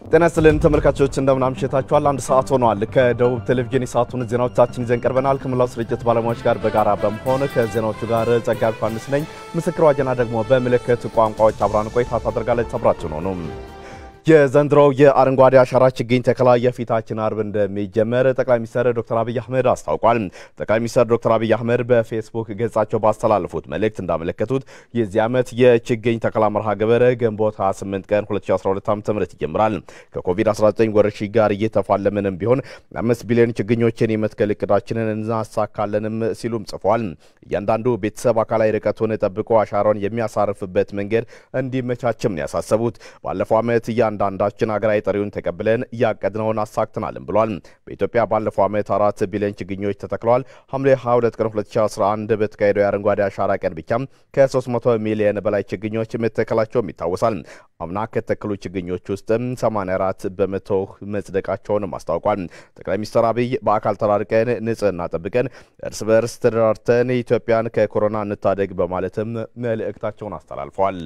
ጤና ይስጥልን ተመልካቾች እንደምን አምሽታችኋል። አንድ ሰዓት ሆኗል። ከደቡብ ቴሌቪዥን የሰዓቱን ዜናዎቻችን ይዘን ቀርበናል። ከመላው ስርጭት ባለሙያዎች ጋር በጋራ በመሆን ከዜናዎቹ ጋር ጸጋቢ ዮሐንስ ነኝ። ምስክር ዋጀና ደግሞ በምልክት ቋንቋዎች አብራን ቆይታ ታደርጋለች። አብራችሁ ነው ነው የዘንድሮው የአረንጓዴ አሻራ ችግኝ ተከላ የፊታችን አርብ እንደሚጀመር ጠቅላይ ሚኒስትር ዶክተር አብይ አህመድ አስታውቋል። ጠቅላይ ሚኒስትር ዶክተር አብይ አህመድ በፌስቡክ ገጻቸው ባስተላለፉት መልእክት እንዳመለከቱት የዚህ ዓመት የችግኝ ተከላ መርሃ ግብር ግንቦት 28 ቀን 2012 ዓ.ም ይጀምራል። ከኮቪድ-19 ወረርሽኝ ጋር እየተፋለምንም ቢሆን አምስት ቢሊዮን ችግኞችን የመትከል እቅዳችንን እናሳካለንም ሲሉም ጽፏል። እያንዳንዱ ቤተሰብ አካላዊ ርቀቱን ጠብቆ አሻራውን የሚያሳርፍበት መንገድ እንዲመቻችም ነው ያሳሰቡት። ባለፈው ዓመት እያንዳንዳችን ሀገራዊ ጥሪውን ተቀብለን እያቀድነውን አሳክተናልም ብሏል። በኢትዮጵያ ባለፈው ዓመት አራት ቢሊዮን ችግኞች ተተክለዋል። ሐምሌ 22 ቀን 2011 በተካሄደው የአረንጓዴ አሻራ ቀን ብቻም ከ300 ሚሊዮን በላይ ችግኞች መተከላቸውም ይታወሳል። አምና ከተከሉ ችግኞች ውስጥም 84 በመቶ መጽደቃቸውንም አስታውቋል። ጠቅላይ ሚኒስትር አብይ በአካል ተራርቀን ንጽህና ጠብቀን እርስ በርስ ተደራርተን ኢትዮጵያን ከኮሮና እንታደግ በማለትም መልእክታቸውን አስተላልፈዋል።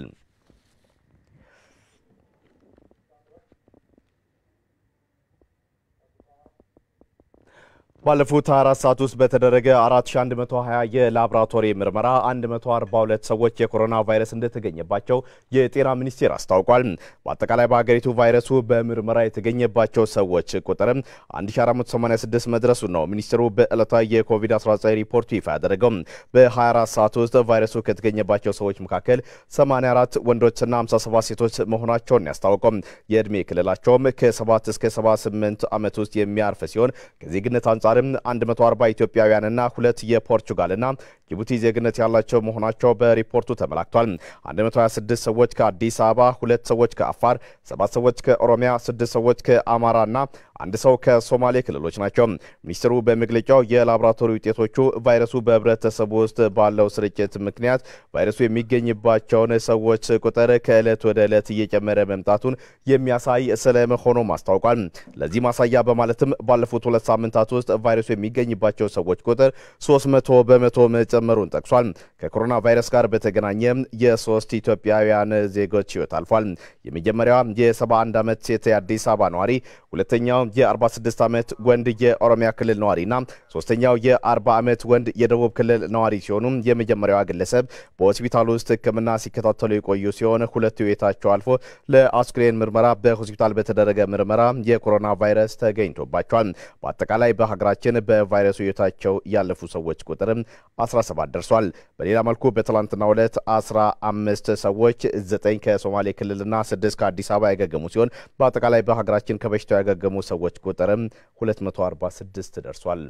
ባለፉት 24 ሰዓት ውስጥ በተደረገ 4120 የላቦራቶሪ ምርመራ 142 ሰዎች የኮሮና ቫይረስ እንደተገኘባቸው የጤና ሚኒስቴር አስታውቋል። በአጠቃላይ በሀገሪቱ ቫይረሱ በምርመራ የተገኘባቸው ሰዎች ቁጥርም 1486 መድረሱ ነው ሚኒስትሩ በዕለታዊ የኮቪድ-19 ሪፖርቱ ይፋ ያደረገው። በ24 ሰዓት ውስጥ ቫይረሱ ከተገኘባቸው ሰዎች መካከል 84 ወንዶችና 57 ሴቶች መሆናቸውን ያስታወቀው የዕድሜ ክልላቸውም ከ7 እስከ 78 ዓመት ውስጥ የሚያርፍ ሲሆን ከዜግነት አንጻር አንጻርም 140 ኢትዮጵያውያንና ሁለት የፖርቹጋልና ጅቡቲ ዜግነት ያላቸው መሆናቸው በሪፖርቱ ተመላክቷል። 126 ሰዎች ከአዲስ አበባ፣ ሁለት ሰዎች ከአፋር፣ ሰባት ሰዎች ከኦሮሚያ፣ ስድስት ሰዎች ከአማራና አንድ ሰው ከሶማሌ ክልሎች ናቸው። ሚኒስትሩ በመግለጫው የላቦራቶሪ ውጤቶቹ ቫይረሱ በህብረተሰቡ ውስጥ ባለው ስርጭት ምክንያት ቫይረሱ የሚገኝባቸውን ሰዎች ቁጥር ከዕለት ወደ ዕለት እየጨመረ መምጣቱን የሚያሳይ ስለመሆኑም አስታውቋል። ለዚህ ማሳያ በማለትም ባለፉት ሁለት ሳምንታት ውስጥ ቫይረሱ የሚገኝባቸው ሰዎች ቁጥር 300 በመቶ መጨመሩን ጠቅሷል። ከኮሮና ቫይረስ ጋር በተገናኘ የሶስት ኢትዮጵያውያን ዜጎች ህይወት አልፏል። የመጀመሪያዋ የ71 ዓመት ሴት የአዲስ አበባ ነዋሪ፣ ሁለተኛው የ46 ዓመት ወንድ የኦሮሚያ ክልል ነዋሪና ሶስተኛው የ40 ዓመት ወንድ የደቡብ ክልል ነዋሪ ሲሆኑ የመጀመሪያዋ ግለሰብ በሆስፒታል ውስጥ ሕክምና ሲከታተሉ የቆዩ ሲሆን ሁለቱ ህይወታቸው አልፎ ለአስክሬን ምርመራ በሆስፒታል በተደረገ ምርመራ የኮሮና ቫይረስ ተገኝቶባቸዋል። በአጠቃላይ በሀገራችን በቫይረሱ ህይወታቸው ያለፉ ሰዎች ቁጥርም 17 ደርሷል። በሌላ መልኩ በትላንትናው ዕለት 15 ሰዎች 9 ከሶማሌ ክልልና 6 ከአዲስ አበባ ያገገሙ ሲሆን በአጠቃላይ በሀገራችን ከበሽታው ያገገሙ ሰዎች ቁጥርም 246 ደርሷል።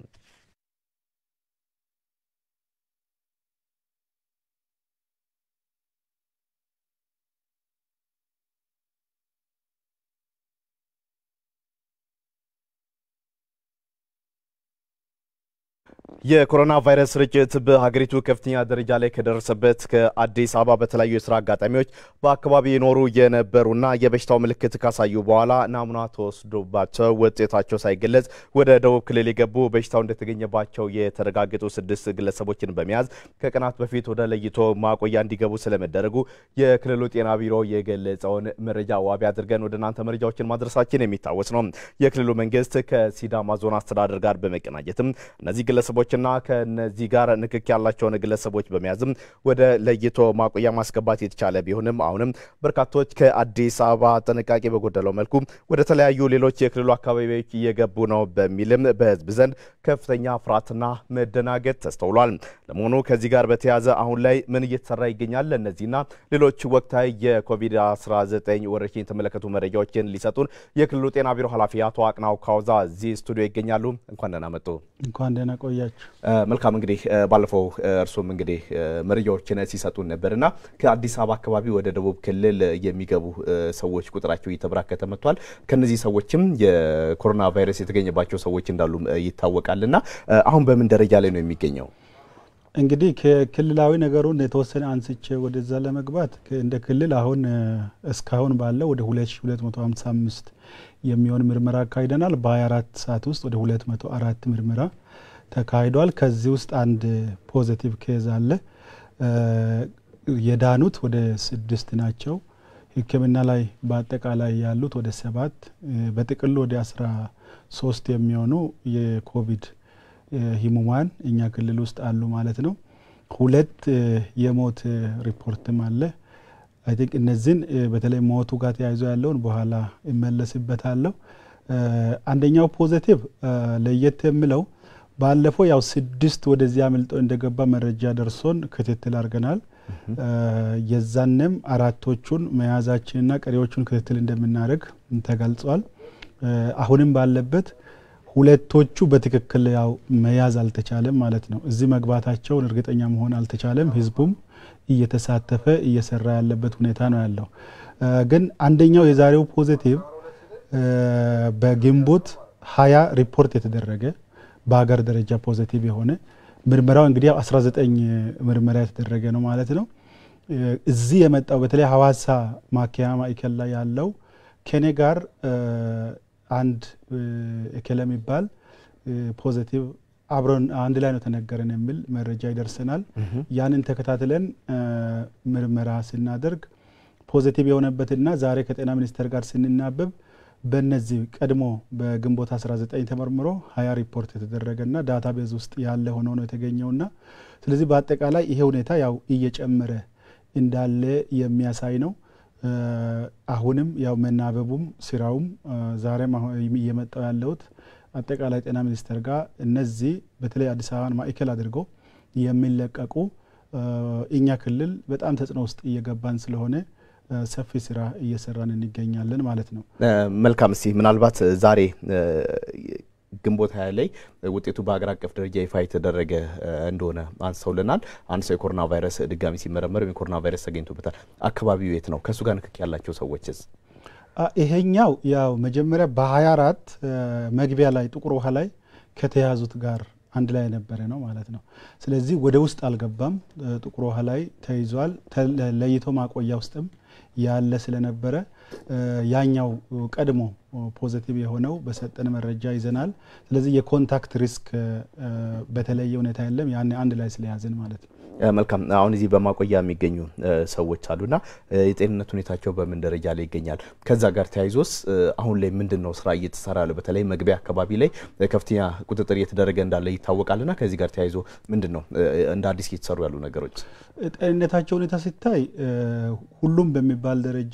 የኮሮና ቫይረስ ስርጭት በሀገሪቱ ከፍተኛ ደረጃ ላይ ከደረሰበት ከአዲስ አበባ በተለያዩ የስራ አጋጣሚዎች በአካባቢ የኖሩ የነበሩና የበሽታው ምልክት ካሳዩ በኋላ ናሙና ተወስዶባቸው ውጤታቸው ሳይገለጽ ወደ ደቡብ ክልል የገቡ በሽታው እንደተገኘባቸው የተረጋገጡ ስድስት ግለሰቦችን በመያዝ ከቀናት በፊት ወደ ለይቶ ማቆያ እንዲገቡ ስለመደረጉ የክልሉ ጤና ቢሮ የገለጸውን መረጃ ዋቢ አድርገን ወደ እናንተ መረጃዎችን ማድረሳችን የሚታወስ ነው። የክልሉ መንግስት ከሲዳማ ዞን አስተዳደር ጋር በመቀናጀትም እነዚህ ግለሰቦችና ከነዚህ ጋር ንክክ ያላቸውን ግለሰቦች በመያዝም ወደ ለይቶ ማቆያ ማስገባት የተቻለ ቢሆንም አሁንም በርካቶች ከአዲስ አበባ ጥንቃቄ በጎደለው መልኩ ወደ ተለያዩ ሌሎች የክልሉ አካባቢዎች እየገቡ ነው በሚልም በህዝብ ዘንድ ከፍተኛ ፍርሃትና መደናገጥ ተስተውሏል። ለመሆኑ ከዚህ ጋር በተያያዘ አሁን ላይ ምን እየተሰራ ይገኛል? እነዚህና ሌሎች ወቅታዊ የኮቪድ-19 ወረርሽኝ የተመለከቱ መረጃዎችን ሊሰጡን የክልሉ ጤና ቢሮ ኃላፊ አቶ አቅናው ካውዛ እዚህ ስቱዲዮ ይገኛሉ። እንኳን ደህና መጡ። እንኳን ደህና ቆያችሁ። መልካም እንግዲህ ባለፈው እርሱም እንግዲህ መረጃዎችን ሲሰጡን ነበርና ከአዲስ አበባ አካባቢ ወደ ደቡብ ክልል የሚገቡ ሰዎች ቁጥራቸው እየተበራከተ መጥቷል። ከነዚህ ሰዎችም የኮሮና ቫይረስ የተገኘባቸው ሰዎች እንዳሉ ይታወቃልና አሁን በምን ደረጃ ላይ ነው የሚገኘው? እንግዲህ ከክልላዊ ነገሩን የተወሰነ አንስቼ ወደዛ ለመግባት እንደ ክልል አሁን እስካሁን ባለው ወደ 2255 የሚሆን ምርመራ አካሂደናል። በ24 ሰዓት ውስጥ ወደ 204 ምርመራ ተካሂዷል። ከዚህ ውስጥ አንድ ፖዘቲቭ ኬዝ አለ። የዳኑት ወደ ስድስት ናቸው። ሕክምና ላይ በአጠቃላይ ያሉት ወደ ሰባት በጥቅሉ ወደ አስራ ሶስት የሚሆኑ የኮቪድ ህሙማን እኛ ክልል ውስጥ አሉ ማለት ነው። ሁለት የሞት ሪፖርትም አለ። አይ ቲንክ እነዚህን በተለይ ሞቱ ጋር ተያይዞ ያለውን በኋላ እመለስበታለሁ። አንደኛው ፖዘቲቭ ለየት የምለው ባለፈው ያው ስድስት ወደዚህ አምልጦ እንደገባ መረጃ ደርሶን ክትትል አድርገናል። የዛንም አራቶቹን መያዛችንና ቀሪዎቹን ክትትል እንደምናደርግ ተገልጿል። አሁንም ባለበት ሁለቶቹ በትክክል ያው መያዝ አልተቻለም ማለት ነው። እዚህ መግባታቸውን እርግጠኛ መሆን አልተቻለም። ህዝቡም እየተሳተፈ እየሰራ ያለበት ሁኔታ ነው ያለው። ግን አንደኛው የዛሬው ፖዚቲቭ በግንቦት ሀያ ሪፖርት የተደረገ በሀገር ደረጃ ፖዚቲቭ የሆነ ምርመራው እንግዲህ 19 ምርመራ የተደረገ ነው ማለት ነው። እዚህ የመጣው በተለይ ሀዋሳ ማከያ ማዕከል ላይ ያለው ከኔ ጋር አንድ እከለ የሚባል ፖዚቲቭ አብረን አንድ ላይ ነው ተነገረን የሚል መረጃ ይደርሰናል። ያንን ተከታትለን ምርመራ ስናደርግ ፖዚቲቭ የሆነበትና ዛሬ ከጤና ሚኒስቴር ጋር ስንናበብ በነዚህ ቀድሞ በግንቦት 19 ተመርምሮ ሀያ ሪፖርት የተደረገና ዳታ ቤዝ ውስጥ ያለ ሆኖ ነው የተገኘውና ስለዚህ በአጠቃላይ ይሄ ሁኔታ ያው እየጨመረ እንዳለ የሚያሳይ ነው። አሁንም ያው መናበቡም ስራውም ዛሬም እየመጣው ያለሁት አጠቃላይ ጤና ሚኒስቴር ጋር እነዚህ በተለይ አዲስ አበባን ማዕከል አድርገው የሚለቀቁ እኛ ክልል በጣም ተጽዕኖ ውስጥ እየገባን ስለሆነ ሰፊ ስራ እየሰራን እንገኛለን ማለት ነው። መልካም። እስቲ ምናልባት ዛሬ ግንቦት ሀያ ላይ ውጤቱ በሀገር አቀፍ ደረጃ ይፋ የተደረገ እንደሆነ አንስተውልናል። አንድ ሰው የኮሮና ቫይረስ ድጋሚ ሲመረመር የኮሮና ቫይረስ ተገኝቶበታል። አካባቢው የት ነው? ከእሱ ጋር ንክክ ያላቸው ሰዎችስ? ይሄኛው ያው መጀመሪያ በ24 መግቢያ ላይ ጥቁር ውሃ ላይ ከተያዙት ጋር አንድ ላይ የነበረ ነው ማለት ነው። ስለዚህ ወደ ውስጥ አልገባም። ጥቁር ውሃ ላይ ተይዟል። ለይቶ ማቆያ ውስጥም ያለ ስለነበረ ያኛው ቀድሞ ፖዘቲቭ የሆነው በሰጠን መረጃ ይዘናል። ስለዚህ የኮንታክት ሪስክ በተለየ ሁኔታ የለም። ያን አንድ ላይ ስለያዝን ማለት ነው። መልካም። አሁን እዚህ በማቆያ የሚገኙ ሰዎች አሉና የጤንነት ሁኔታቸው በምን ደረጃ ላይ ይገኛል? ከዛ ጋር ተያይዞስ አሁን ላይ ምንድን ነው ስራ እየተሰራ ያለው? በተለይ መግቢያ አካባቢ ላይ ከፍተኛ ቁጥጥር እየተደረገ እንዳለ ይታወቃልና ከዚህ ጋር ተያይዞ ምንድን ነው እንደ አዲስ እየተሰሩ ያሉ ነገሮች? ጤንነታቸው ሁኔታ ሲታይ ሁሉም በሚባል ደረጃ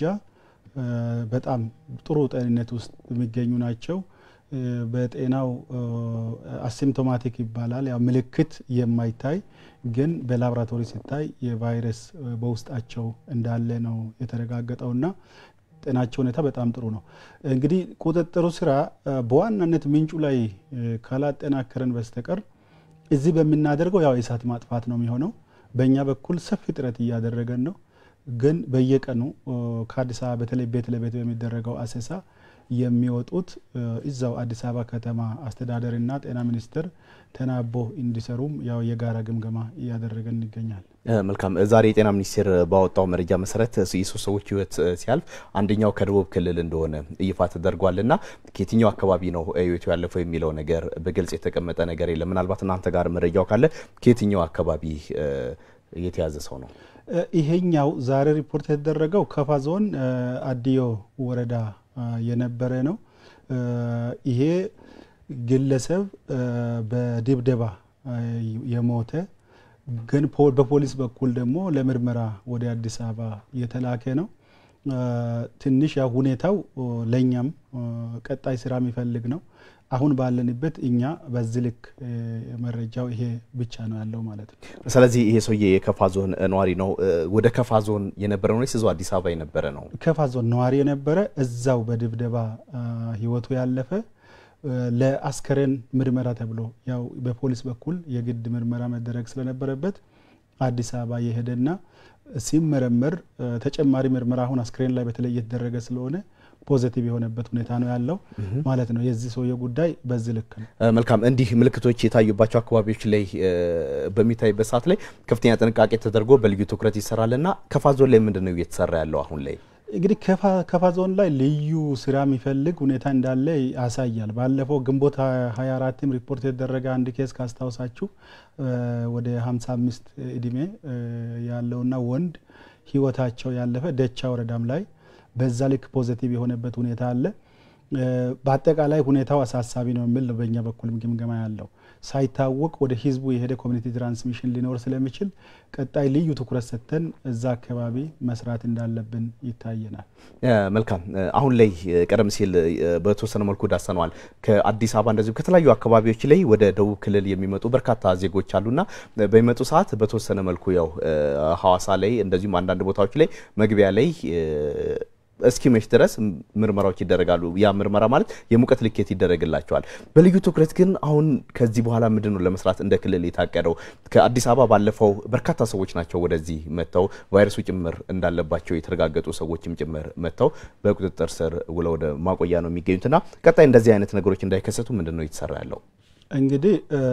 በጣም ጥሩ ጤንነት ውስጥ የሚገኙ ናቸው። በጤናው አሲምቶማቲክ ይባላል። ያው ምልክት የማይታይ ግን በላብራቶሪ ሲታይ የቫይረስ በውስጣቸው እንዳለ ነው የተረጋገጠውና ጤናቸው ሁኔታ በጣም ጥሩ ነው። እንግዲህ ቁጥጥሩ ስራ በዋናነት ምንጩ ላይ ካላጠናከረን በስተቀር እዚህ በምናደርገው ያው የእሳት ማጥፋት ነው የሚሆነው። በእኛ በኩል ሰፊ ጥረት እያደረገን ነው። ግን በየቀኑ ከአዲስ አበባ በተለይ ቤት ለቤት በሚደረገው አሰሳ የሚወጡት እዛው አዲስ አበባ ከተማ አስተዳደርና ጤና ሚኒስቴር ተናቦ እንዲሰሩም ያው የጋራ ግምገማ እያደረገን ይገኛል። መልካም። ዛሬ የጤና ሚኒስቴር ባወጣው መረጃ መሰረት የሶስት ሰዎች ሕይወት ሲያልፍ አንደኛው ከደቡብ ክልል እንደሆነ ይፋ ተደርጓልና ከየትኛው አካባቢ ነው ሕይወቱ ያለፈው የሚለው ነገር በግልጽ የተቀመጠ ነገር የለም። ምናልባት እናንተ ጋር መረጃው ካለ ከየትኛው አካባቢ የተያዘ ሰው ነው? ይሄኛው ዛሬ ሪፖርት የተደረገው ከፋ ዞን አዲዮ ወረዳ የነበረ ነው። ይሄ ግለሰብ በድብደባ የሞተ ግን በፖሊስ በኩል ደግሞ ለምርመራ ወደ አዲስ አበባ የተላከ ነው። ትንሽ ያው ሁኔታው ለእኛም ቀጣይ ስራ የሚፈልግ ነው። አሁን ባለንበት እኛ በዚህ ልክ መረጃው ይሄ ብቻ ነው ያለው ማለት ነው። ስለዚህ ይሄ ሰውዬ የከፋ ዞን ነዋሪ ነው። ወደ ከፋ ዞን የነበረ ነው ወይስ እዛው አዲስ አበባ የነበረ ነው? ከፋ ዞን ነዋሪ የነበረ እዛው በድብደባ ህይወቱ ያለፈ ለአስከሬን ምርመራ ተብሎ ያው በፖሊስ በኩል የግድ ምርመራ መደረግ ስለነበረበት አዲስ አበባ የሄደና ሲመረመር ተጨማሪ ምርመራ አሁን አስክሬን ላይ በተለይ እየተደረገ ስለሆነ ፖዘቲቭ የሆነበት ሁኔታ ነው ያለው ማለት ነው። የዚህ ሰውየ ጉዳይ በዚህ ልክ ነው። መልካም። እንዲህ ምልክቶች የታዩባቸው አካባቢዎች ላይ በሚታይበት ሰዓት ላይ ከፍተኛ ጥንቃቄ ተደርጎ በልዩ ትኩረት ይሰራልና ከፋ ዞን ላይ ምንድን ነው እየተሰራ ያለው አሁን ላይ? እንግዲህ ከፋ ዞን ላይ ልዩ ስራ የሚፈልግ ሁኔታ እንዳለ ያሳያል። ባለፈው ግንቦት 24ም ሪፖርት የተደረገ አንድ ኬስ ካስታውሳችሁ ወደ 55 እድሜ ያለውና ወንድ ህይወታቸው ያለፈ ደቻ ወረዳም ላይ በዛ ልክ ፖዘቲቭ የሆነበት ሁኔታ አለ። በአጠቃላይ ሁኔታው አሳሳቢ ነው የሚል ነው በእኛ በኩል ግምገማ ያለው። ሳይታወቅ ወደ ህዝቡ የሄደ ኮሚኒቲ ትራንስሚሽን ሊኖር ስለሚችል ቀጣይ ልዩ ትኩረት ሰጥተን እዛ አካባቢ መስራት እንዳለብን ይታየናል። መልካም። አሁን ላይ ቀደም ሲል በተወሰነ መልኩ ዳሰነዋል። ከአዲስ አበባ እንደዚሁ ከተለያዩ አካባቢዎች ላይ ወደ ደቡብ ክልል የሚመጡ በርካታ ዜጎች አሉና በሚመጡ ሰዓት በተወሰነ መልኩ ያው ሐዋሳ ላይ እንደዚሁም አንዳንድ ቦታዎች ላይ መግቢያ ላይ እስኪመሽ ድረስ ምርመራዎች ይደረጋሉ። ያ ምርመራ ማለት የሙቀት ልኬት ይደረግላቸዋል። በልዩ ትኩረት ግን አሁን ከዚህ በኋላ ምንድን ነው ለመስራት እንደ ክልል የታቀደው? ከአዲስ አበባ ባለፈው በርካታ ሰዎች ናቸው ወደዚህ መጥተው ቫይረሱ ጭምር እንዳለባቸው የተረጋገጡ ሰዎችም ጭምር መጥተው በቁጥጥር ስር ውለው ወደ ማቆያ ነው የሚገኙትና ቀጣይ እንደዚህ አይነት ነገሮች እንዳይከሰቱ ምንድን ነው እየተሰራ ያለው? እንግዲህ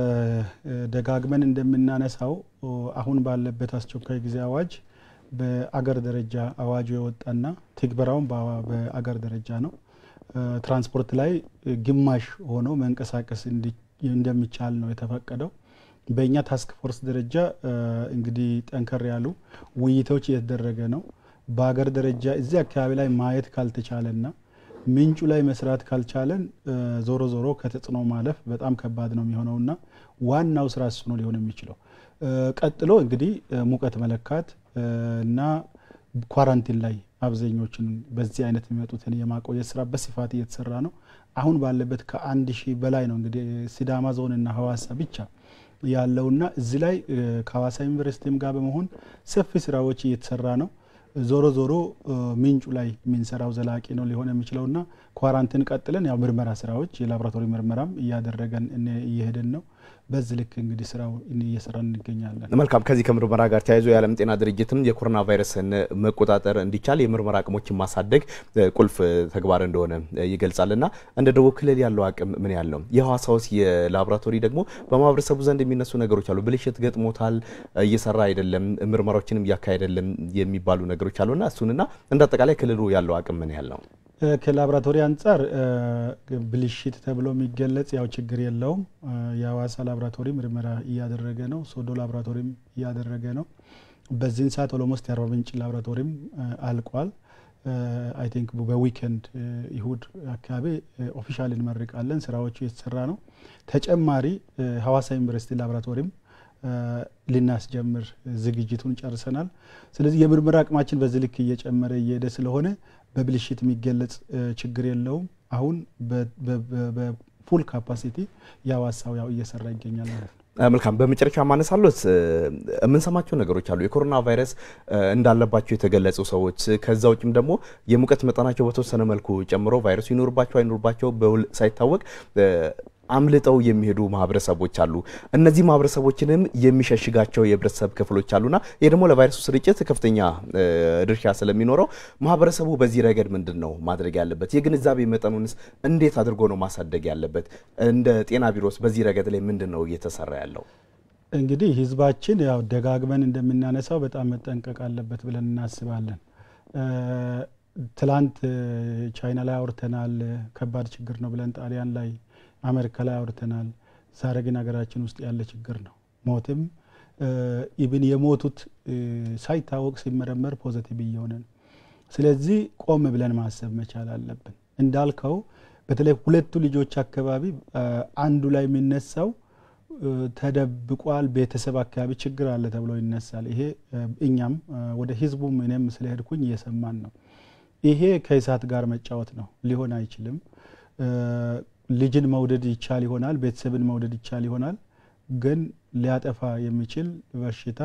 ደጋግመን እንደምናነሳው አሁን ባለበት አስቸኳይ ጊዜ አዋጅ በአገር ደረጃ አዋጁ የወጣና ትግበራውን በአገር ደረጃ ነው። ትራንስፖርት ላይ ግማሽ ሆኖ መንቀሳቀስ እንደሚቻል ነው የተፈቀደው። በእኛ ታስክ ፎርስ ደረጃ እንግዲህ ጠንከር ያሉ ውይይቶች እየተደረገ ነው። በአገር ደረጃ እዚህ አካባቢ ላይ ማየት ካልተቻለና ምንጩ ላይ መስራት ካልቻለን ዞሮ ዞሮ ከተጽዕኖ ማለፍ በጣም ከባድ ነው የሚሆነውና ዋናው ስራ እሱ ነው ሊሆን የሚችለው። ቀጥሎ እንግዲህ ሙቀት መለካት እና ኳራንቲን ላይ አብዛኞችን በዚህ አይነት የሚመጡትን የማቆየት ስራ በስፋት እየተሰራ ነው። አሁን ባለበት ከአንድ ሺህ በላይ ነው እንግዲህ ሲዳማ ዞንና ሀዋሳ ብቻ ያለውና እዚህ ላይ ከሀዋሳ ዩኒቨርሲቲም ጋር በመሆን ሰፊ ስራዎች እየተሰራ ነው። ዞሮ ዞሮ ምንጩ ላይ የምንሰራው ዘላቂ ነው ሊሆን የሚችለውና ኳራንቲን ቀጥለን ያው ምርመራ ስራዎች የላቦራቶሪ ምርመራም እያደረገን እየሄድን ነው። በዚህ ልክ እንግዲህ ስራው እየሰራን እንገኛለን። መልካም። ከዚህ ከምርመራ ጋር ተያይዞ የዓለም ጤና ድርጅትም የኮሮና ቫይረስን መቆጣጠር እንዲቻል የምርመራ አቅሞችን ማሳደግ ቁልፍ ተግባር እንደሆነ ይገልጻልና እንደ ደቡብ ክልል ያለው አቅም ምን ያህል ነው? የሐዋሳ ውስጥ የላቦራቶሪ ደግሞ በማህበረሰቡ ዘንድ የሚነሱ ነገሮች አሉ። ብልሽት ገጥሞታል፣ እየሰራ አይደለም፣ ምርመራዎችንም እያካሄደ አይደለም የሚባሉ ነገሮች አሉና እሱንና እንደ አጠቃላይ ክልሉ ያለው አቅም ምን ያህል ነው? ከላቦራቶሪ አንጻር ብልሽት ተብሎ የሚገለጽ ያው ችግር የለውም። የሀዋሳ ላቦራቶሪ ምርመራ እያደረገ ነው። ሶዶ ላቦራቶሪም እያደረገ ነው። በዚህን ሰዓት ኦሎሞስት የአርባ ምንጭ ላቦራቶሪም አልቋል። አይ ቲንክ በዊኬንድ ይሁድ አካባቢ ኦፊሻል እንመርቃለን። ስራዎቹ የተሰራ ነው። ተጨማሪ ሀዋሳ ዩኒቨርሲቲ ላቦራቶሪም ልናስጀምር ዝግጅቱን ጨርሰናል። ስለዚህ የምርመራ አቅማችን በዚህ ልክ እየጨመረ እየሄደ ስለሆነ በብልሽት የሚገለጽ ችግር የለውም። አሁን በፉል ካፓሲቲ የሀዋሳው ያው እየሰራ ይገኛል ማለት ነው። መልካም። በመጨረሻ ማነሳሎት የምንሰማቸው ነገሮች አሉ። የኮሮና ቫይረስ እንዳለባቸው የተገለጹ ሰዎች ከዛ ውጭም ደግሞ የሙቀት መጠናቸው በተወሰነ መልኩ ጨምሮ ቫይረሱ ይኖርባቸው አይኖርባቸው በውል ሳይታወቅ አምልጠው የሚሄዱ ማህበረሰቦች አሉ። እነዚህ ማህበረሰቦችንም የሚሸሽጋቸው የህብረተሰብ ክፍሎች አሉና ይህ ደግሞ ለቫይረሱ ስርጭት ከፍተኛ ድርሻ ስለሚኖረው ማህበረሰቡ በዚህ ረገድ ምንድን ነው ማድረግ ያለበት? የግንዛቤ መጠኑንስ እንዴት አድርጎ ነው ማሳደግ ያለበት? እንደ ጤና ቢሮስ በዚህ ረገድ ላይ ምንድን ነው እየተሰራ ያለው? እንግዲህ ህዝባችን ያው ደጋግመን እንደምናነሳው በጣም መጠንቀቅ አለበት ብለን እናስባለን። ትላንት ቻይና ላይ አውርተናል። ከባድ ችግር ነው ብለን ጣሊያን ላይ አሜሪካ ላይ አውርተናል። ዛሬ ግን ሀገራችን ውስጥ ያለ ችግር ነው። ሞትም ኢብን የሞቱት ሳይታወቅ ሲመረመር ፖዘቲቭ እየሆነ ነው። ስለዚህ ቆም ብለን ማሰብ መቻል አለብን። እንዳልከው በተለይ ሁለቱ ልጆች አካባቢ አንዱ ላይ የሚነሳው ተደብቋል፣ ቤተሰብ አካባቢ ችግር አለ ተብሎ ይነሳል። ይሄ እኛም ወደ ህዝቡም እኔም ስለሄድኩኝ እየሰማን ነው። ይሄ ከእሳት ጋር መጫወት ነው፣ ሊሆን አይችልም። ልጅን መውደድ ይቻል ይሆናል፣ ቤተሰብን መውደድ ይቻል ይሆናል። ግን ሊያጠፋ የሚችል በሽታ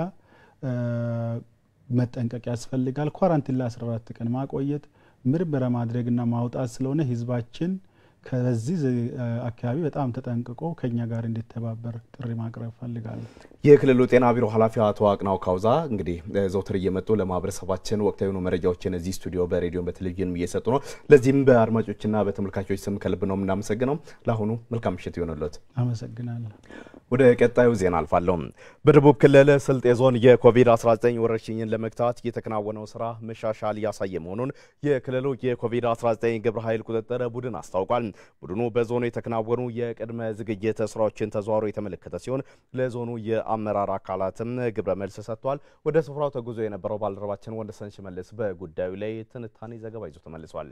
መጠንቀቅ ያስፈልጋል። ኳራንቲን ለ14 ቀን ማቆየት፣ ምርመራ ማድረግና ማውጣት ስለሆነ ህዝባችን ከዚህ አካባቢ በጣም ተጠንቅቆ ከኛ ጋር እንዲተባበር ጥሪ ማቅረብ ፈልጋለሁ። የክልሉ ጤና ቢሮ ኃላፊ አቶ አቅናው ካውዛ እንግዲህ ዘውትር እየመጡ ለማህበረሰባችን ወቅታዊ የሆኑ መረጃዎችን እዚህ ስቱዲዮ በሬዲዮን በቴሌቪዥን እየሰጡ ነው። ለዚህም በአድማጮችና በተመልካቾች ስም ከልብ ነው የምናመሰግነው። ለአሁኑ መልካም ምሽት ይሆንሎት። አመሰግናለሁ። ወደ ቀጣዩ ዜና አልፋለሁ። በደቡብ ክልል ስልጤ ዞን የኮቪድ-19 ወረርሽኝን ለመግታት የተከናወነው ስራ መሻሻል እያሳየ መሆኑን የክልሉ የኮቪድ-19 ግብረ ኃይል ቁጥጥር ቡድን አስታውቋል። ቡድኑ በዞኑ የተከናወኑ የቅድመ ዝግጅት ስራዎችን ተዘዋውሮ የተመለከተ ሲሆን ለዞኑ የአመራር አካላትም ግብረ መልስ ሰጥቷል። ወደ ስፍራው ተጉዞ የነበረው ባልደረባችን ወንደሰን ሽመልስ በጉዳዩ ላይ ትንታኔ ዘገባ ይዞ ተመልሷል።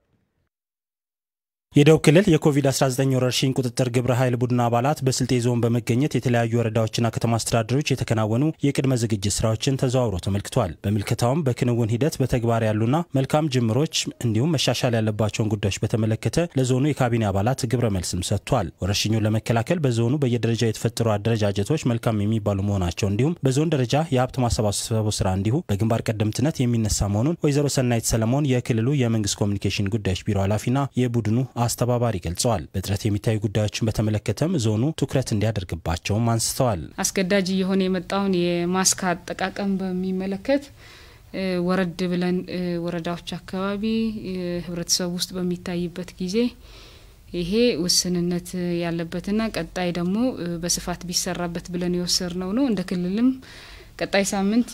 የደቡብ ክልል የኮቪድ-19 ወረርሽኝ ቁጥጥር ግብረ ኃይል ቡድን አባላት በስልጤ ዞን በመገኘት የተለያዩ ወረዳዎችና ከተማ አስተዳደሮች የተከናወኑ የቅድመ ዝግጅት ስራዎችን ተዘዋውሮ ተመልክቷል። በምልከታውም በክንውን ሂደት በተግባር ያሉና መልካም ጅምሮች እንዲሁም መሻሻል ያለባቸውን ጉዳዮች በተመለከተ ለዞኑ የካቢኔ አባላት ግብረ መልስም ሰጥቷል። ወረርሽኙን ለመከላከል በዞኑ በየደረጃ የተፈጠሩ አደረጃጀቶች መልካም የሚባሉ መሆናቸው እንዲሁም በዞን ደረጃ የሀብት ማሰባሰቡ ስራ እንዲሁ በግንባር ቀደምትነት የሚነሳ መሆኑን ወይዘሮ ሰናይት ሰለሞን የክልሉ የመንግስት ኮሚኒኬሽን ጉዳዮች ቢሮ ኃላፊና የቡድኑ አስተባባሪ ገልጸዋል። በጥረት የሚታዩ ጉዳዮችን በተመለከተም ዞኑ ትኩረት እንዲያደርግባቸውም አንስተዋል። አስገዳጅ እየሆነ የመጣውን የማስክ አጠቃቀም በሚመለከት ወረድ ብለን ወረዳዎች አካባቢ ህብረተሰቡ ውስጥ በሚታይበት ጊዜ ይሄ ውስንነት ያለበትና ቀጣይ ደግሞ በስፋት ቢሰራበት ብለን የወሰድነው ነው። እንደ ክልልም ቀጣይ ሳምንት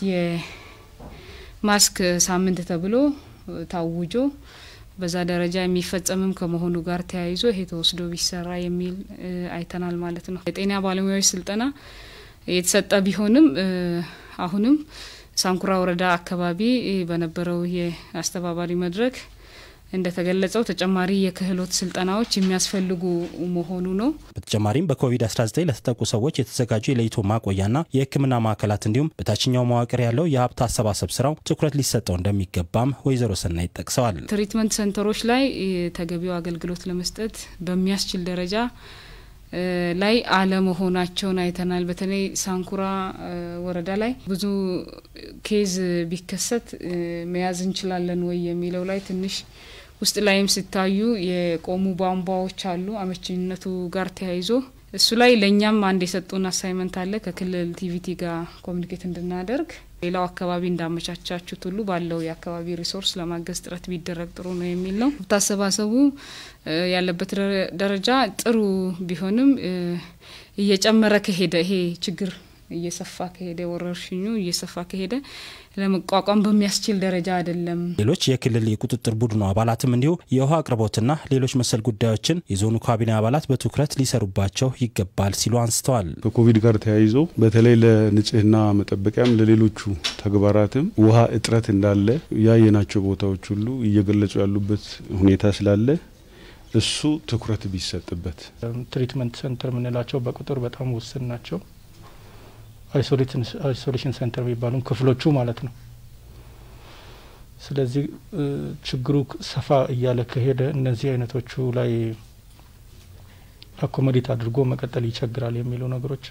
የማስክ ሳምንት ተብሎ ታውጆ በዛ ደረጃ የሚፈጸምም ከመሆኑ ጋር ተያይዞ ይሄ ተወስዶ ቢሰራ የሚል አይተናል ማለት ነው። የጤና ባለሙያዎች ስልጠና የተሰጠ ቢሆንም አሁንም ሳንኩራ ወረዳ አካባቢ በነበረው የአስተባባሪ መድረክ እንደተገለጸው ተጨማሪ የክህሎት ስልጠናዎች የሚያስፈልጉ መሆኑ ነው። በተጨማሪም በኮቪድ-19 ለተጠቁ ሰዎች የተዘጋጁ የለይቶ ማቆያና የሕክምና ማዕከላት እንዲሁም በታችኛው መዋቅር ያለው የሀብት አሰባሰብ ስራው ትኩረት ሊሰጠው እንደሚገባም ወይዘሮ ሰናይት ጠቅሰዋል። ትሪትመንት ሴንተሮች ላይ ተገቢው አገልግሎት ለመስጠት በሚያስችል ደረጃ ላይ አለመሆናቸውን አይተናል። በተለይ ሳንኩራ ወረዳ ላይ ብዙ ኬዝ ቢከሰት መያዝ እንችላለን ወይ የሚለው ላይ ትንሽ ውስጥ ላይም ሲታዩ የቆሙ ቧንቧዎች አሉ። አመቺነቱ ጋር ተያይዞ እሱ ላይ ለእኛም አንድ የሰጡን አሳይመንት አለ ከክልል ቲቪቲ ጋር ኮሚኒኬት እንድናደርግ ሌላው አካባቢ እንዳመቻቻችሁት ሁሉ ባለው የአካባቢ ሪሶርስ ለማገዝ ጥረት ቢደረግ ጥሩ ነው የሚል ነው። ሀብት አሰባሰቡ ያለበት ደረጃ ጥሩ ቢሆንም እየጨመረ ከሄደ ይሄ ችግር እየሰፋ ከሄደ ወረርሽኙ እየሰፋ ከሄደ ለመቋቋም በሚያስችል ደረጃ አይደለም። ሌሎች የክልል የቁጥጥር ቡድኑ አባላትም እንዲሁ የውሃ አቅርቦትና ሌሎች መሰል ጉዳዮችን የዞኑ ካቢኔ አባላት በትኩረት ሊሰሩባቸው ይገባል ሲሉ አንስተዋል። ከኮቪድ ጋር ተያይዞ በተለይ ለንጽህና መጠበቂያም ለሌሎቹ ተግባራትም ውሃ እጥረት እንዳለ ያየናቸው ቦታዎች ሁሉ እየገለጹ ያሉበት ሁኔታ ስላለ እሱ ትኩረት ቢሰጥበት። ትሪትመንት ሴንተር የምንላቸው በቁጥር በጣም ውስን ናቸው። አይሶሌሽን ሴንተር የሚባሉ ክፍሎቹ ማለት ነው። ስለዚህ ችግሩ ሰፋ እያለ ከሄደ እነዚህ አይነቶቹ ላይ አኮሞዴት አድርጎ መቀጠል ይቸግራል የሚሉ ነገሮች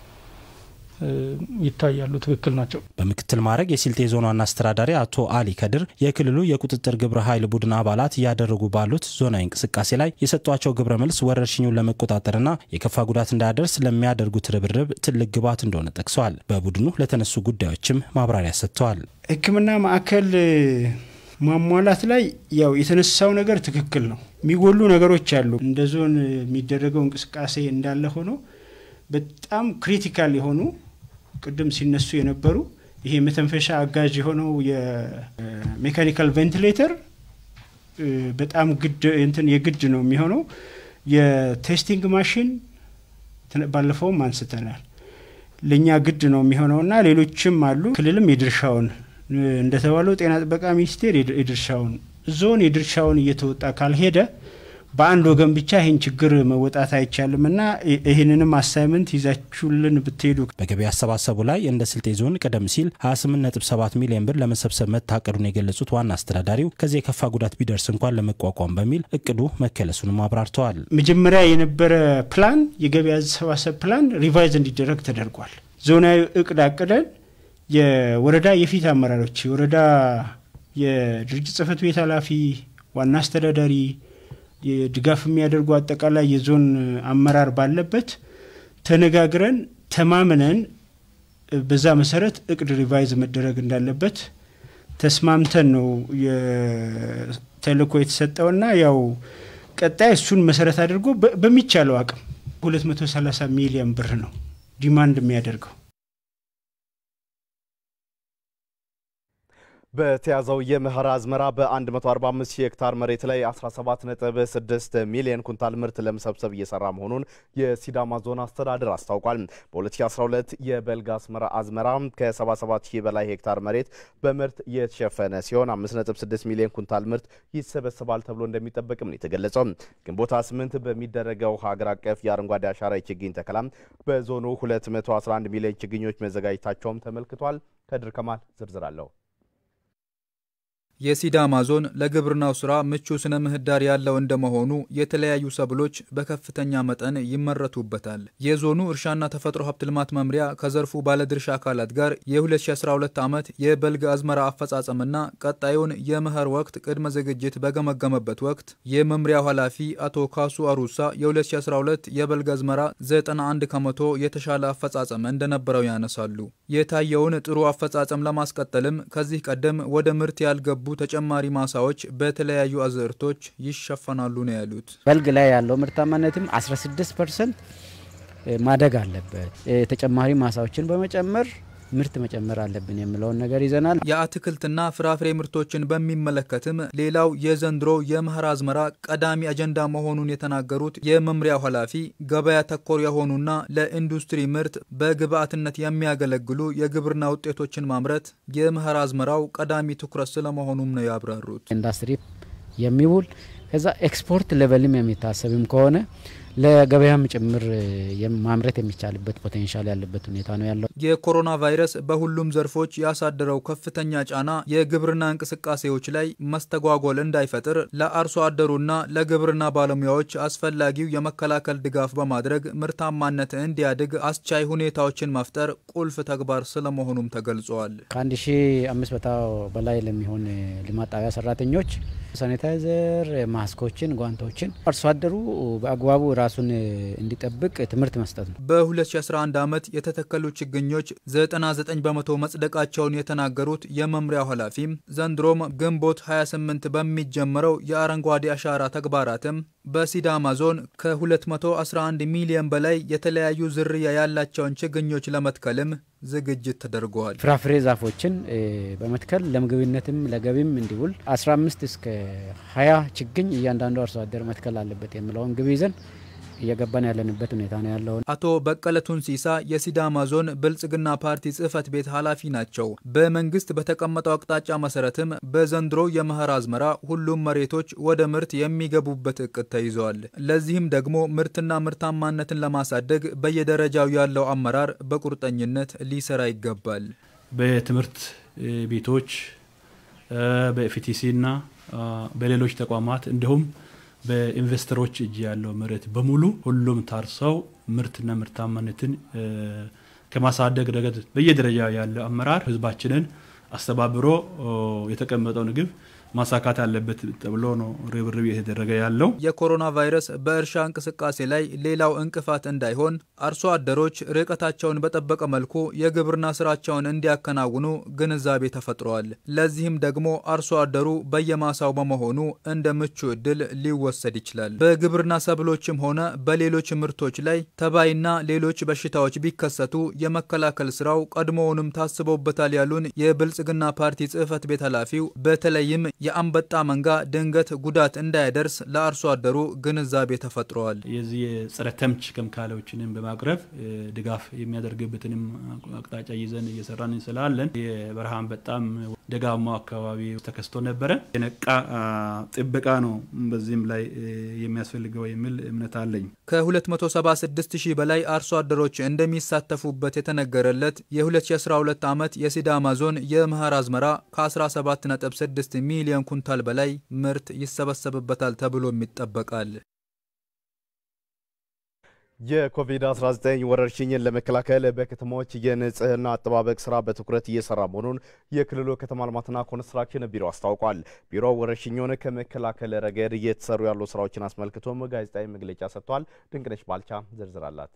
ይታያሉ። ትክክል ናቸው። በምክትል ማዕረግ የስልጤ ዞን ዋና አስተዳዳሪ አቶ አሊ ከድር የክልሉ የቁጥጥር ግብረ ኃይል ቡድን አባላት እያደረጉ ባሉት ዞናዊ እንቅስቃሴ ላይ የሰጧቸው ግብረ መልስ ወረርሽኙን ለመቆጣጠርና የከፋ ጉዳት እንዳያደርስ ለሚያደርጉት ርብርብ ትልቅ ግብዓት እንደሆነ ጠቅሰዋል። በቡድኑ ለተነሱ ጉዳዮችም ማብራሪያ ሰጥተዋል። ሕክምና ማዕከል ማሟላት ላይ ያው የተነሳው ነገር ትክክል ነው። የሚጎሉ ነገሮች አሉ። እንደ ዞን የሚደረገው እንቅስቃሴ እንዳለ ሆኖ በጣም ክሪቲካል የሆኑ ቅድም ሲነሱ የነበሩ ይሄ መተንፈሻ አጋዥ የሆነው የሜካኒካል ቬንቲሌተር በጣም ግድ እንትን የግድ ነው የሚሆነው። የቴስቲንግ ማሽን ባለፈውም አንስተናል። ለእኛ ግድ ነው የሚሆነውና ሌሎችም አሉ። ክልልም የድርሻውን እንደተባለው ጤና ጥበቃ ሚኒስቴር የድርሻውን ዞን የድርሻውን እየተወጣ ካልሄደ በአንድ ወገን ብቻ ይህን ችግር መወጣት አይቻልም እና ይህንንም አሳይመንት ይዛችሁልን ብትሄዱ። በገቢ አሰባሰቡ ላይ እንደ ስልጤ ዞን ቀደም ሲል 28.7 ሚሊዮን ብር ለመሰብሰብ መታቀዱን የገለጹት ዋና አስተዳዳሪው ከዚህ የከፋ ጉዳት ቢደርስ እንኳን ለመቋቋም በሚል እቅዱ መከለሱንም አብራርተዋል። መጀመሪያ የነበረ ፕላን የገቢ አሰባሰብ ፕላን ሪቫይዝ እንዲደረግ ተደርጓል። ዞናዊ እቅድ አቅደን የወረዳ የፊት አመራሮች የወረዳ የድርጅት ጽህፈት ቤት ኃላፊ፣ ዋና አስተዳዳሪ የድጋፍ የሚያደርጉ አጠቃላይ የዞን አመራር ባለበት ተነጋግረን ተማምነን በዛ መሰረት እቅድ ሪቫይዝ መደረግ እንዳለበት ተስማምተን ነው ተልእኮ የተሰጠውና ያው ቀጣይ እሱን መሰረት አድርጎ በሚቻለው አቅም 230 ሚሊዮን ብር ነው ዲማንድ የሚያደርገው። በተያዘው የመኸር አዝመራ በ145 ሺህ ሄክታር መሬት ላይ 17.6 ሚሊዮን ኩንታል ምርት ለመሰብሰብ እየሰራ መሆኑን የሲዳማ ዞን አስተዳደር አስታውቋል። በ2012 የበልግ አዝመራ አዝመራ ከ77 ሺህ በላይ ሄክታር መሬት በምርት የተሸፈነ ሲሆን 5.6 ሚሊዮን ኩንታል ምርት ይሰበሰባል ተብሎ እንደሚጠበቅም ነው የተገለጸው። ግንቦት 8 በሚደረገው ሀገር አቀፍ የአረንጓዴ አሻራ የችግኝ ተከላም በዞኑ 211 ሚሊዮን ችግኞች መዘጋጀታቸውም ተመልክቷል። ከድር ከማል ዝርዝር አለው። የሲዳማ ዞን ለግብርናው ስራ ምቹ ስነ ምህዳር ያለው እንደመሆኑ የተለያዩ ሰብሎች በከፍተኛ መጠን ይመረቱበታል። የዞኑ እርሻና ተፈጥሮ ሀብት ልማት መምሪያ ከዘርፉ ባለድርሻ አካላት ጋር የ2012 ዓመት የበልግ አዝመራ አፈጻጸምና ቀጣዩን የመኸር ወቅት ቅድመ ዝግጅት በገመገመበት ወቅት የመምሪያው ኃላፊ አቶ ካሱ አሩሳ የ2012 የበልግ አዝመራ 91 ከመቶ የተሻለ አፈጻጸም እንደነበረው ያነሳሉ። የታየውን ጥሩ አፈጻጸም ለማስቀጠልም ከዚህ ቀደም ወደ ምርት ያልገቡ ተጨማሪ ማሳዎች በተለያዩ አዝርቶች ይሸፈናሉ ነው ያሉት። በልግ ላይ ያለው ምርታማነትም 16 ፐርሰንት ማደግ አለበት። ተጨማሪ ማሳዎችን በመጨመር ምርት መጨመር አለብን የሚለውን ነገር ይዘናል። የአትክልትና ፍራፍሬ ምርቶችን በሚመለከትም ሌላው የዘንድሮ የመኸር አዝመራ ቀዳሚ አጀንዳ መሆኑን የተናገሩት የመምሪያው ኃላፊ ገበያ ተኮር የሆኑና ለኢንዱስትሪ ምርት በግብዓትነት የሚያገለግሉ የግብርና ውጤቶችን ማምረት የመኸር አዝመራው ቀዳሚ ትኩረት ስለመሆኑም ነው ያብራሩት። ኢንዱስትሪ የሚውል ከዛ ኤክስፖርት ሌቨልም የሚታሰብም ከሆነ ለገበያም ጭምር ማምረት የሚቻልበት ፖቴንሻል ያለበት ሁኔታ ነው ያለው። የኮሮና ቫይረስ በሁሉም ዘርፎች ያሳደረው ከፍተኛ ጫና የግብርና እንቅስቃሴዎች ላይ መስተጓጎል እንዳይፈጥር ለአርሶ አደሩና ለግብርና ባለሙያዎች አስፈላጊው የመከላከል ድጋፍ በማድረግ ምርታማነት እንዲያድግ አስቻይ ሁኔታዎችን መፍጠር ቁልፍ ተግባር ስለመሆኑም ተገልጿል። ከአንድ ሺ አምስት መቶ በላይ ለሚሆን ልማት ጣቢያ ሰራተኞች ሳኒታይዘር፣ ማስኮችን፣ ጓንቶችን አርሶ አደሩ በአግባቡ ራሱን እንዲጠብቅ ትምህርት መስጠት ነው። በ2011 ዓመት የተተከሉ ችግኞች 99 በመቶ መጽደቃቸውን የተናገሩት የመምሪያው ኃላፊም ዘንድሮም ግንቦት 28 በሚጀመረው የአረንጓዴ አሻራ ተግባራትም በሲዳማ ዞን ከ211 ሚሊዮን በላይ የተለያዩ ዝርያ ያላቸውን ችግኞች ለመትከልም ዝግጅት ተደርገዋል። ፍራፍሬ ዛፎችን በመትከል ለምግብነትም ለገቢም እንዲውል 15 እስከ 20 ችግኝ እያንዳንዱ አርሶ አደር መትከል አለበት የሚለውን ግብ ይዘን እየገባን ያለንበት ሁኔታ ነው ያለው። አቶ በቀለ ቱንሲሳ የሲዳማ ዞን ብልጽግና ፓርቲ ጽህፈት ቤት ኃላፊ ናቸው። በመንግስት በተቀመጠው አቅጣጫ መሰረትም በዘንድሮ የመኸር አዝመራ ሁሉም መሬቶች ወደ ምርት የሚገቡበት እቅድ ተይዘዋል። ለዚህም ደግሞ ምርትና ምርታማነትን ለማሳደግ በየደረጃው ያለው አመራር በቁርጠኝነት ሊሰራ ይገባል። በትምህርት ቤቶች በኤፍቲሲና በሌሎች ተቋማት እንዲሁም በኢንቨስተሮች እጅ ያለው መሬት በሙሉ ሁሉም ታርሰው ምርትና ምርታማነትን ከማሳደግ ረገድ በየደረጃ ያለው አመራር ህዝባችንን አስተባብሮ የተቀመጠውን ግብ ማሳካት አለበት ተብሎ ነው ርብርብ የተደረገ ያለው። የኮሮና ቫይረስ በእርሻ እንቅስቃሴ ላይ ሌላው እንቅፋት እንዳይሆን አርሶ አደሮች ርቀታቸውን በጠበቀ መልኩ የግብርና ስራቸውን እንዲያከናውኑ ግንዛቤ ተፈጥሯል። ለዚህም ደግሞ አርሶ አደሩ በየማሳው በመሆኑ እንደ ምቹ እድል ሊወሰድ ይችላል። በግብርና ሰብሎችም ሆነ በሌሎች ምርቶች ላይ ተባይና ሌሎች በሽታዎች ቢከሰቱ የመከላከል ስራው ቀድሞውንም ታስቦበታል ያሉን የብልጽግና ፓርቲ ጽህፈት ቤት ኃላፊው በተለይም የአንበጣ መንጋ ድንገት ጉዳት እንዳያደርስ ለአርሶ አደሩ ግንዛቤ ተፈጥረዋል። የዚህ የጸረ ተምች ኬሚካሎችንም በማቅረብ ድጋፍ የሚያደርግበትንም አቅጣጫ ይዘን እየሰራን ስላለን የበረሃ አንበጣም ደጋማው አካባቢ ተከስቶ ነበረ። የነቃ ጥበቃ ነው በዚህም ላይ የሚያስፈልገው የሚል እምነት አለኝ። ከ276 ሺህ በላይ አርሶ አደሮች እንደሚሳተፉበት የተነገረለት የ2012 ዓመት የሲዳማ ዞን የመኸር አዝመራ ከ17.6 ሚሊዮን ኩንታል በላይ ምርት ይሰበሰብበታል ተብሎም ይጠበቃል። የኮቪድ-19 ወረርሽኝን ለመከላከል በከተሞች የንጽህና አጠባበቅ ስራ በትኩረት እየሰራ መሆኑን የክልሉ ከተማ ልማትና ኮንስትራክሽን ቢሮ አስታውቋል። ቢሮው ወረርሽኙን ከመከላከል ረገድ እየተሰሩ ያሉ ስራዎችን አስመልክቶም ጋዜጣዊ መግለጫ ሰጥቷል። ድንቅነሽ ባልቻ ዝርዝር አላት።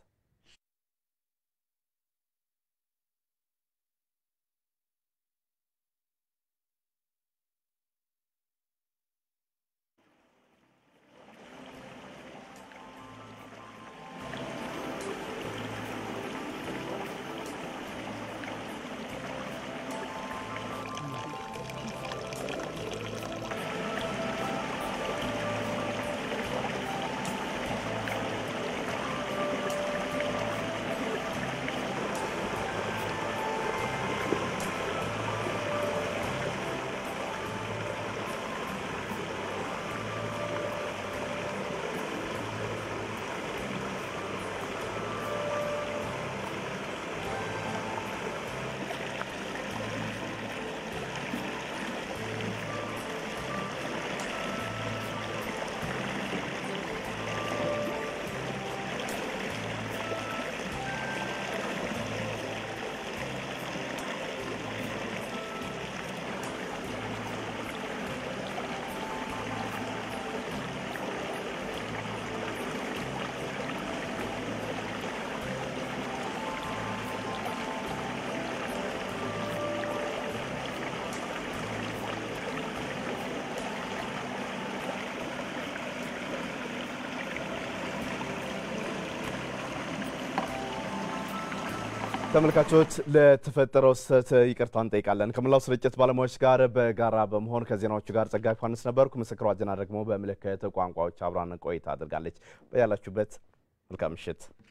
ተመልካቾች ለተፈጠረው ስህተት ይቅርታ እንጠይቃለን። ከመላው ስርጭት ባለሙያዎች ጋር በጋራ በመሆን ከዜናዎቹ ጋር ጸጋይ ዮሐንስ ነበርኩ። ምስክሯ ዜና ደግሞ በምልክት ቋንቋዎች አብራን ቆይታ አድርጋለች። በያላችሁበት መልካም ምሽት